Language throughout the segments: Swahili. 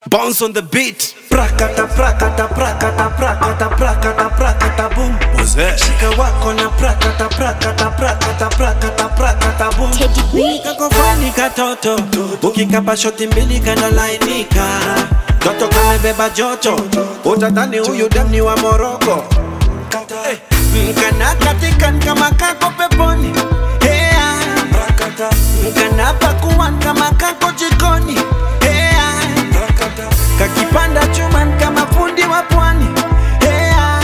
Bounce on the beat. Prakata prakata prakata prakata prakata prakata boom. What's that? Shika wako na prakata prakata prakata prakata prakata boom. Teddy B. Kakofani katoto ukikapa shoti mbili kanalainika toto kamebeba joto utadhani huyu dem ni wa Moroko Eh, kana katikan kama kako peponi Hea. kana pakuan kama kako jikoni Hea. kakipanda chuman kama fundi wa pwani Hea.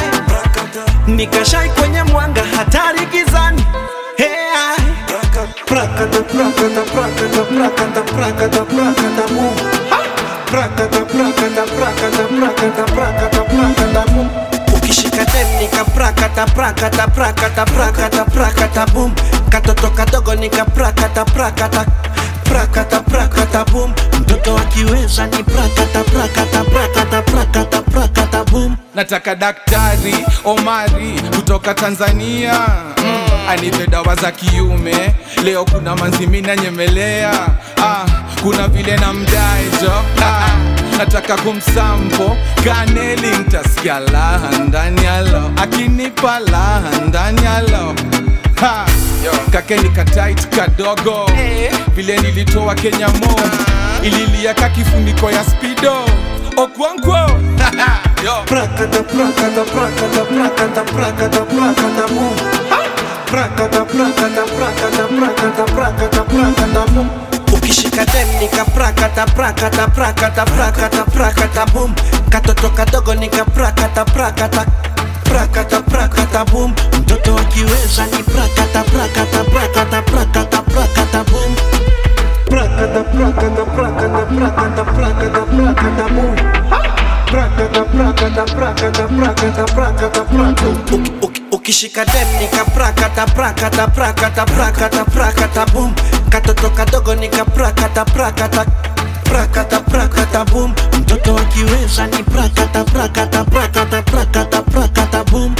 nikashai kwenye mwanga hatari gizani Hea. Prakata, prakata, prakata, prakata, prakata, prakata, mu. Prakata, prakata, prakata, prakata, prakata, prakata, mu. ukishika dem nika prakata prakata prakata prakata prakata boom katoto kadogo nika prakata prakata prakata prakata boom mtoto akiweza ni prakata prakata prakata prakata prakata boom nataka daktari omari kutoka tanzania mm, anipe dawa za kiume leo kuna manzimina nyemelea ah, kuna vile na mdaejo ah, nataka kumsampo kaneli ntasikia laha ndani yalo akinipa laha ndani yalo Ha, kakeni katait kadogo vile nilitoa kenya mo ililia kakifuniko ya spido okwankwo Yo. Prakata, prakata, prakata, prakata, prakata, prakata, boom. Prakata, prakata, prakata, prakata, prakata, prakata, boom. ukishika dem nika prakata prakata prakata prakata prakata boom katoto kadogo nika prakata prakata prakata prakata boom mtoto akiweza ni prakata prakata prakata prakata prakata boom prakata prakata prakata prakata prakata prakata boom prakata prakata prakata prakata prakata prakata Uki- uki- ukishika dem nika prakata prakata prakata prakata prakata boom katoto kadogo nika prakata prakata prakata prakata boom mtoto akiweza ni prakata prakata prakata prakata prakata boom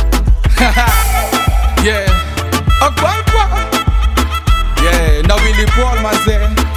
yeah. Okwankwo. Yeah, na Willy Paul mazee